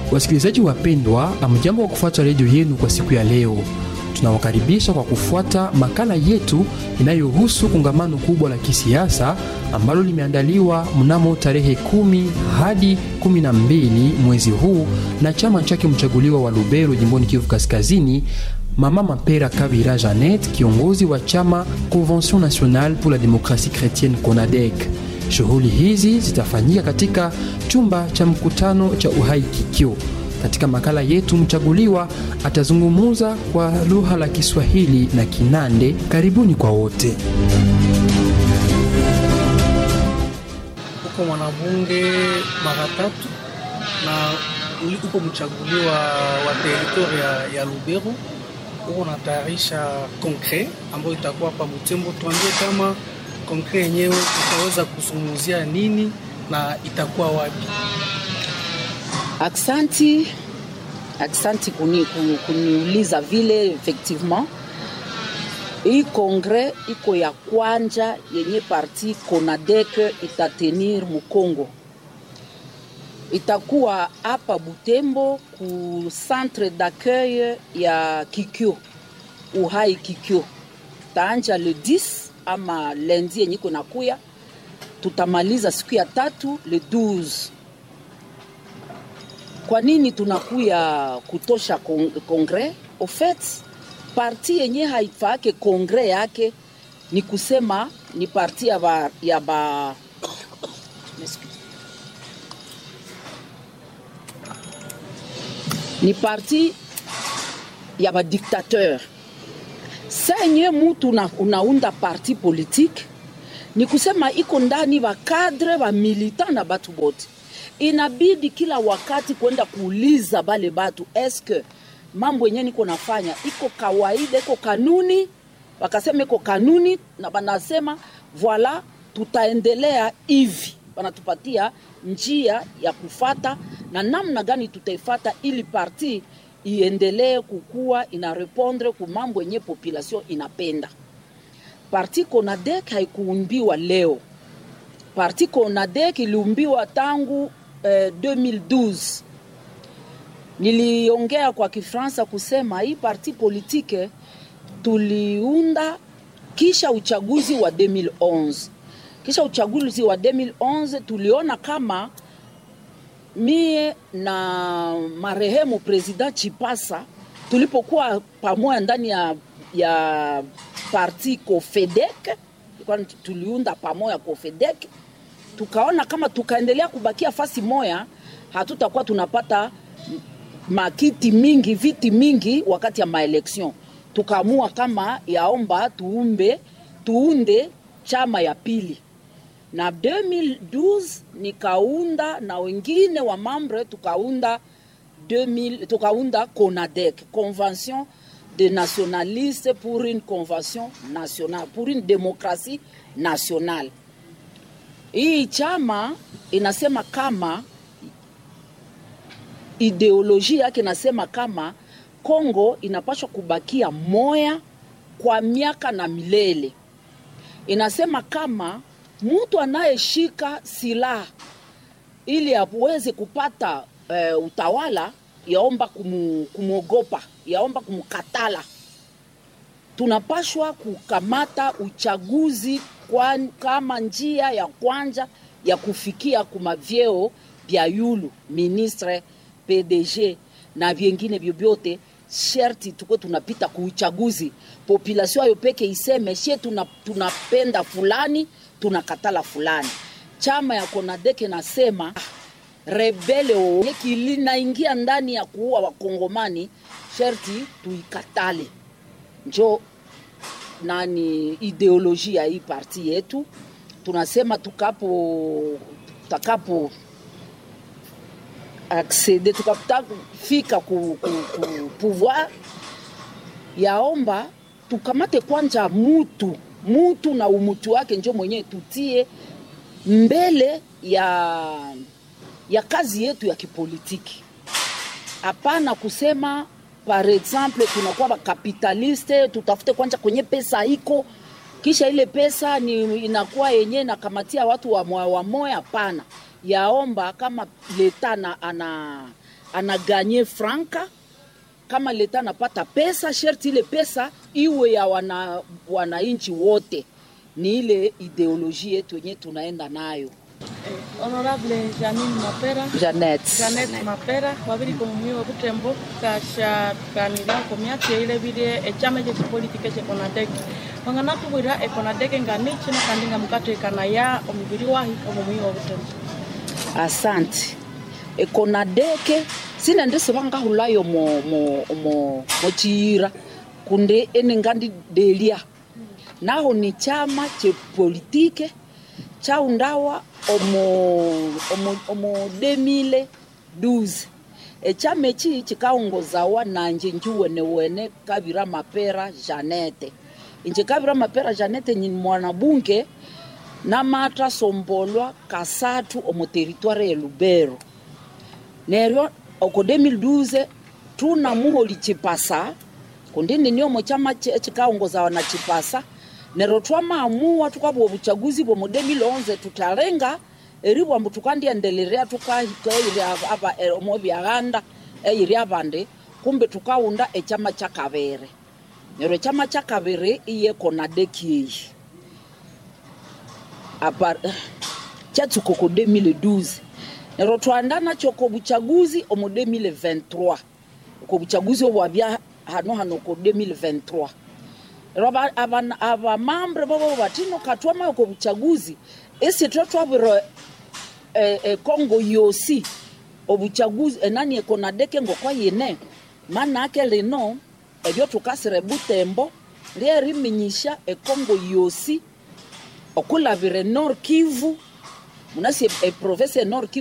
Wasikilizaji wapendwa, amjambo wa kufuata redio yenu kwa siku ya leo. Tunawakaribisha kwa kufuata makala yetu inayohusu kongamano kubwa la kisiasa ambalo limeandaliwa mnamo tarehe kumi hadi kumi na mbili mwezi huu na chama chake mchaguliwa wa Lubero jimboni Kivu Kaskazini, Mama Mapera Kabira Janet, kiongozi wa chama Convention Nationale pour la Démocratie Chrétienne CONADEC. Shughuli hizi zitafanyika katika chumba cha mkutano cha Uhai Kikyo. Katika makala yetu, mchaguliwa atazungumza kwa lugha la Kiswahili na Kinande. Karibuni kwa wote. Uko mwanabunge mara tatu na uko mchaguliwa wa teritori ya, ya Lubero. Uko natayarisha konkre ambayo itakuwa hapa Butembo. Tuambie kama konkre yenyewe utaweza kuzungumzia nini na itakuwa wapi? Aksanti, aksanti kuni, kuni, kuniuliza vile. Effectivement hii kongre iko ya kwanja yenye parti CONADEC itatenir Mukongo, itakuwa hapa Butembo ku centre d'accueil ya Kikyo, Uhai Kikyo. Taanja le 10 ama lendi yenye iko nakuya, tutamaliza siku ya tatu le 12 kwa nini tunakuya kutosha kongre? Au fait parti yenye haifake kongre yake ni kusema ni parti ya ba, ya ba ni parti ya badiktateur. Senye mutu una, unaunda parti politique ni kusema iko ndani bakadre bamilitant na batu bote inabidi kila wakati kwenda kuuliza bale batu eske mambo yenyewe niko nafanya iko kawaida, iko kanuni. Wakasema iko kanuni, na banasema voila, tutaendelea hivi, wanatupatia njia ya kufata na namna gani tutaifata ili parti iendelee kukua, ina repondre ku mambo yenye population inapenda. Parti CONADEC haikuumbiwa leo. Parti CONADEC iliumbiwa tangu eh, 2012. Niliongea kwa Kifaransa kusema hii parti politike tuliunda kisha uchaguzi wa 2011. Kisha uchaguzi wa 2011 tuliona kama mie na marehemu President Chipasa tulipokuwa pamoja ndani ya, ya parti COFEDEC, tuliunda pamoja COFEDEC tukaona kama tukaendelea kubakia fasi moya hatutakuwa tunapata makiti mingi viti mingi wakati ya maeleksion. Tukaamua kama yaomba tuumbe tuunde chama ya pili, na 2012 nikaunda na wengine wa mambre tukaunda 2000, tukaunda CONADEC, Convention de nationalistes pour une convention nationale pour une démocratie nationale. Hii chama inasema kama ideolojia yake inasema kama Kongo inapaswa kubakia moya kwa miaka na milele. Inasema kama mtu anayeshika silaha ili aweze kupata e, utawala yaomba kumu, kumwogopa, yaomba kumkatala. Tunapashwa kukamata uchaguzi kwa, kama njia ya kwanza ya kufikia kumavyeo vya yulu ministre PDG na vyengine vyovyote, sherti tuko tunapita kuuchaguzi. Population ayo peke iseme she tuna, tunapenda fulani tunakatala fulani. Chama ya Konadeke nasema rebele kilinaingia ndani ya kuua wakongomani, sherti tuikatale. Njo nani ideolojia hii parti yetu tunasema tukapo tutakapo aksede tukafika ku, ku, ku pouvoir yaomba tukamate kwanja mutu mutu na umutu wake njo mwenyewe tutie mbele ya ya kazi yetu ya kipolitiki. Hapana kusema par exemple tunakuwa bakapitaliste, tutafute kwanja kwenye pesa iko kisha ile pesa ni inakuwa yenyewe nakamatia watu wa moya wa moya. Hapana, yaomba kama leta na, ana anaganye franka kama leta anapata pesa sherti ile pesa iwe ya wana, wananchi wote ni ile ideoloji yetu yenye tunaenda nayo Honorable Janine Mapera janet Janet Mapera wabiri komumwi wa Butembo kasha kanira komyati ile bire echama che politike che konadek wangana tubwira ekonadek ngani chino kandi ngamukate kana ya omubiri wahi omumwi wa Butembo asante ekonadeke sinendese vangahulayo mo, mo, mo, mo chiyira kunde enengandi delia naho ni chama che politike chaundawa omo, omo, omo 2012 echama echi chikaongozawa nanje njuwenewene kavira mapera janete inje kavira mapera janete nyini mwanabunge namatra sombolwa kasatu omo teritware ya lubero neryo oko 2012 tuna muholi chipasa kundini niomo chama che- chikaongozawa na chipasa neryo twamaamua tukabwa obuchaguzi bwo mu 2011 tutalenga eribwambu tukandiendelea tukaikairi omo byaghanda eiri abandi kumbe tukaunda echama cha kabere neryo echama cha kabere iye konadekieyi apa chatsuka ko 2012 neryo twanda nakyo ko buchaguzi omu 2023 ko buchaguzi obwabya hano hano ko 2023 neryo aba- aba- abamambre bobo batino katwamayo ko buchaguzi isitwe twabwire eh, eh, kongo yosi obuchaguzi enani ekonadeke ngokwa yine manake lino ebyo tukasire butembo lyeriminyisha ekongo yosi okulavire nord kivu munasi eprovinsi e nord kivu